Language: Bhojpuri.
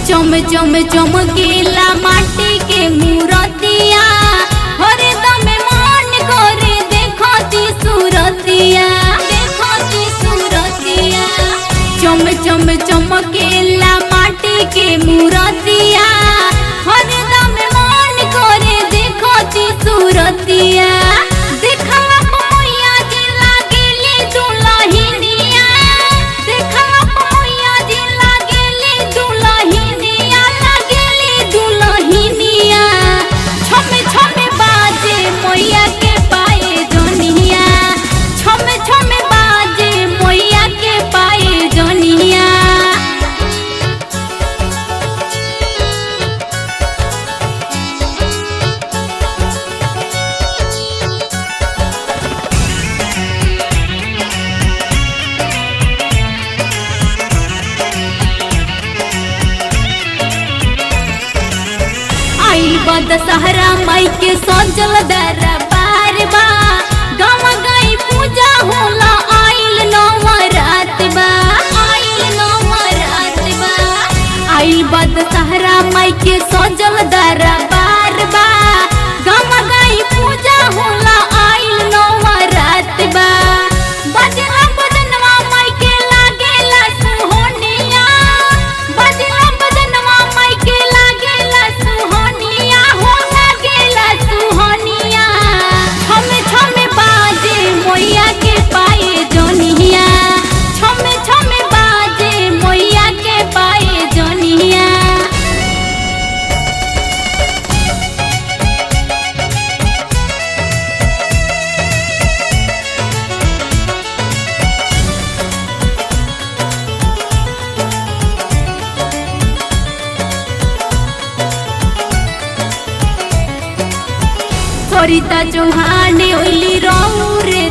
चम चम चमकीला माटी के मूरतिया हरदम मन करे देखती सूरतिया देखती सूरतिया चम चम चमकीला माटी के मूरतिया हरदम मन करे देखती सूरतिया देखला मैया जी लागेली दुलहिनिया देखला मैया जी लागेली दुलहिनिया लागेली दुलहिनिया छमे छमे बाजे मैया के पाए जनिया छमे छमे बाजे मैया के पाए जनिया आइल बा दशहरा माई के सजल दरबार बा गाँव गई पूजा होला आइल नवरात बा आइल नवरात बा आइल बा दशहरा माई के सजल दरबार बा गाँव गई पूजा होला आइल नवरात बा बजला बजनवा माई के लागेला सुहोनिया बजला बजनवा माई के लागेला सुहोनिया हो लागेला सुहोनिया छमे छमे बाजे मैया के पाए जनिया छमे छमे बाजे मैया के पाए जनिया सरिता चौहान ओइली रौरे